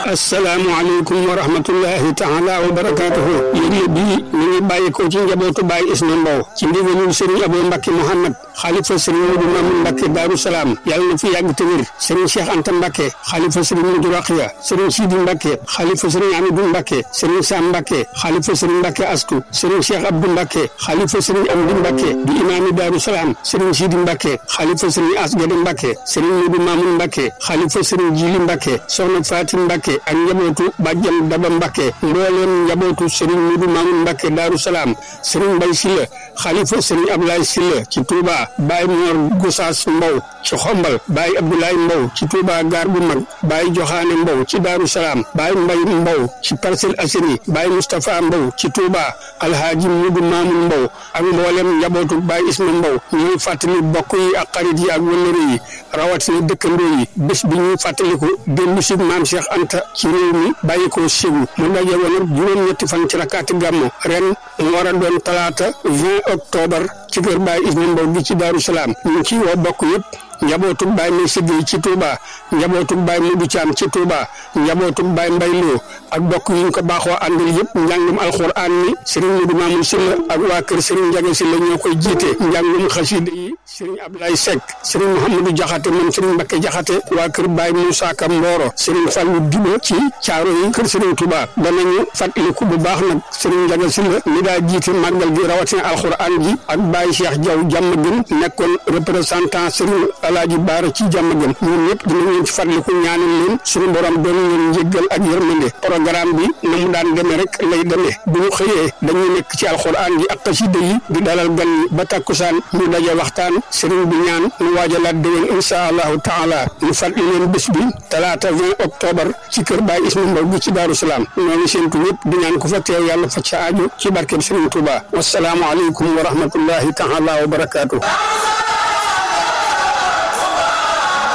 asalaamualeykum wa rahmatullahi taala wa barakaatuhu yëgle bii mi ngi bàyyi ko ci njabootu Baay Isma Mbow ci ndigalul Serigne Abou Mbacke Mouhamad xalifa Serigne Modou Mamoun Mbacke Daaru Salaam yàlla na fi yàgg te wér Serigne Cheikh Anta Mbacke xalifa Serigne Modou Rakhia Serigne Sidi Mbacke xalifa Serigne Amidou Mbacke Serigne Sam Mbacke xalifa Serigne Mbacke Astou Serigne Cheikh Abdou Mbacke xalifa Serigne Amdi Mbacke di imaami Daaru Salaam Serigne Sidi Mbacke xalifa Serigne Asgade Mbacke Serigne Modou Mamoun Mbacke xalifa Serigne Jili Mbacke soxna Fatim Mbacke ak njabootu bàjjan Daba Mbacke mbooleem njabootu Serigne Modou Mamoun Mbacke Daaru Salaam Serigne Mbaye Sylla xalifa Serigne Ablaye Sylla ci Touba Baye Mor Gosaas Mbow ci Xombal Baye Abdoulaye Mbow ci Touba Gaar bu mag Baye Joxaane Mbow ci Daaru Salaam Baye Mbaye Mbow ci Parcelles Assainies Baye Moustapha Mbow ci Touba Alhaaji Modou Mamoun Mbow ak mboolem njabootu Baye Isma Mbow ñuy fàttali bokk yi ak xarit yi ak wëllëre yi rawatina dëkkandoo yi bés bi ñuy fàttaliku démb si maam Cheikh Anta ci réew mi bàyyi ko Ségou mu daje woon ak juróom-ñetti fan ci rakkaati gàmmu ren mu war a doon talaata 20 octobre ci kër Baye Isma Mbow gi ci Daaru Salaam ñu ci woo bokk yëpp njabootug Baye May Siggey ci Touba njabootug Baye Modou Thiam ci Touba njabootug Baye Mbay Lo ak bokk yi ñu ko baaxoo àndal yëpp njàngum alxuraan mi Serigne Modou Mamoun Sylla ak waa kër Serigne Ndiaga Sylla ñoo koy jiite njàngum xasida yi Serigne Abdoulaye Seck Serigne Mouhamadou Diakhaté moom Serigne Mbacké Diakhaté waa kër Baye Moussa Ka Mboro Serigne Fallou Diba ci caaro yi kër Serigne Touba danañu fàttaliku bu baax nag Serigne Ndiaga Sylla mi daa jiite màggal gi rawatina alxuraan ji ak Baye Cheikh Diaw jàmm gën nekkoon représentant Serigne Alaaji Baara ci jàmm gën ñun ñëpp dinañ leen ci fàttaliku ñaanal leen suñu borom doon leen njéggal ak yërmande programme bi na mu daan demee rek lay demee bu ñu xëyee dañuy nekk ci alxuraan ji ak xasida yi di dalal gan yi ba takkusaan ñu daje waxtaan sëriñ bi ñaan ñu waajalaat déwén insha allahu taala ñu fàttali leen bés bi talaata 20 octobre ci kër Baay Isma Mbow gi ci Daaru Salaam ñoo ngi séentu ñëpp di ñaan ko fa teew yàlla fa ca aajo ci barkeb Sëriñ Tuuba wasalaamu aleykum wa rahmatullahi taala wa barakaatu